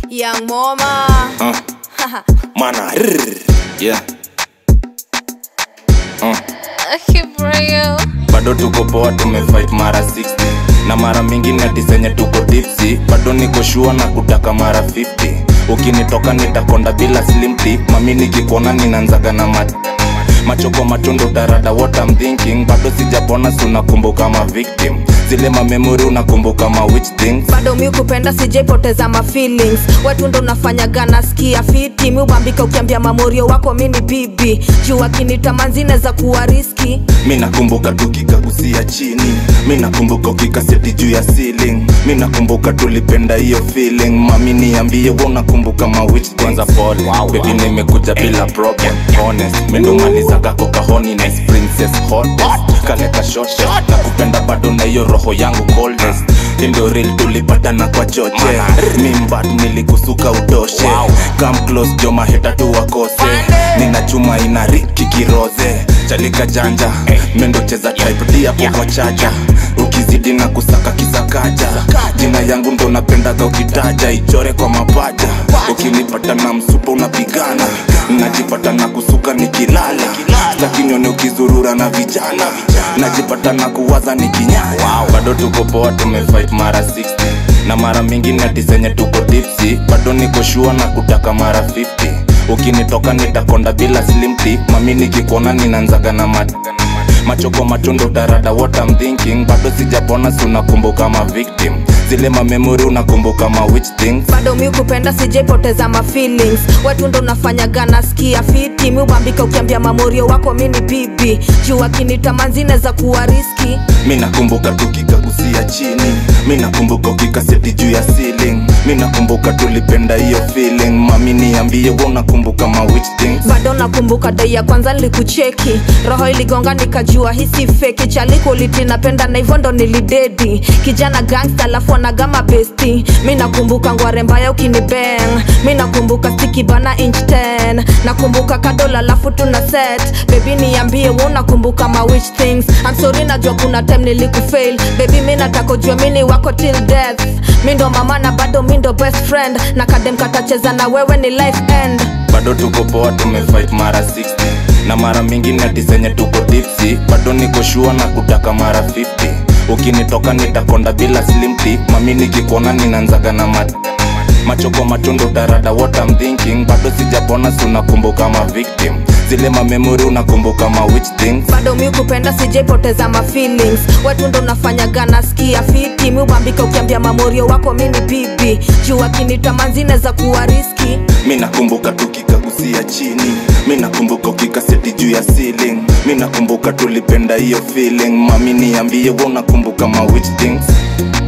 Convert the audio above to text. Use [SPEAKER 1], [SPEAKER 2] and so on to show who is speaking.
[SPEAKER 1] Young Mama.
[SPEAKER 2] Uh, mana rrr, yeah. Uh,
[SPEAKER 1] Kibrayo.
[SPEAKER 2] bado tuko poa tumefight mara 60 na mara mingine tisenye tuko dipsi bado niko shua na kutaka mara 50 ukinitoka nitakonda bila slimti mami nikikuona ninanzaga na mat macho kwa matundu tarada what I'm thinking bado sijapona sunakumbuka ma victim zile mamemori unakumbuka ma which things
[SPEAKER 1] bado mi kupenda sijaipoteza ma feelings watu ndo nafanyaga nasikia fiti mi ubambika ukiambia mamorio wako mi ni bibi juu akinita manzine za kuwa riski
[SPEAKER 2] mi nakumbuka tukikagusia chini mi nakumbuka ukikaseti juu ya ceiling mi nakumbuka tulipenda hiyo feeling mami niambie wa unakumbuka mawich kwanza pole wow, bebi nimekuja bila problem honest mendomalizaga kahonines princess hottest kaleka shoshe na kupenda bado na hiyo roho yangu coldest ndio real tulipatana kwa choche mimbat nilikusuka utoshe come close joma heta tu wakose nina chuma ina riki kiroze chalika janja mendo cheza type D hapo kwa chaja ukizidi na kusaka kisakaja jina yangu ndo napendaga ukitaja ichore kwa mapaja ukinipata na msupa unapigana najipata na kusuka nikilala lakinione ukizurura na vijana najipata na kuwaza nikinyaya bado tuko poa tumefight mara 60 na mara mingine tisenye tuko dipsi bado niko shua na kutaka mara 50 ukinitoka nitakonda bila slimti mami nikikuona ninanzaga na mat macho kwa matundu tarada what I'm thinking bado sijapona sunakumbuka ma victim zile mamemori unakumbuka ma which things
[SPEAKER 1] bado mi kupenda sijaipoteza ma feelings watu ndo nafanyaga nasikia fiti mi ubambika ukiambia mamorio wako mi ni bibi juu akinita manzine za kuwa riski
[SPEAKER 2] mi nakumbuka tukikagusia chini mi nakumbuka ukikaseti juu ya ceiling mi nakumbuka tulipenda hiyo feeling mami niambie wa unakumbuka ma which things
[SPEAKER 1] bado nakumbuka dai ya kwanza nilikucheki roho iligonga nikajua hisi feki chalikoliti napenda na hivyo ndo nilidedi kijana gangsta alafu anagama besti mi nakumbuka ngware mbaya ukinibeng mi nakumbuka stiki bana inch 10 nakumbuka kadola alafu tuna set bebi niambie wa unakumbuka ma which things I'm sorry najua kuna time nilikufail bebi mi nataka ujue mini wako till death mi ndo mama na bado mi ndo best friend na kadem katacheza na wewe ni life end
[SPEAKER 2] bado tuko poa tumefight mara 60 na mara mingine tisenye tuko dipsi bado niko shua na kutaka mara 50 ukinitoka nitakonda bila slimti mami nikikuona ninanzaga na mat macho kwa matundu tarada what I'm thinking bado sijapona sunakumbuka ma victim zile mamemori unakumbuka ma which things
[SPEAKER 1] bado mi kupenda sijaipoteza ma feelings watu ndo nafanyaga nasikia fiti mi ubambika ukiambia mamorio wako mi ni bibi juu akinita manzine za kuwa riski
[SPEAKER 2] mi nakumbuka tukikagusia chini mi nakumbuka ukikaseti juu ya ceiling mi nakumbuka tulipenda hiyo feeling mami niambie wa unakumbuka ma which things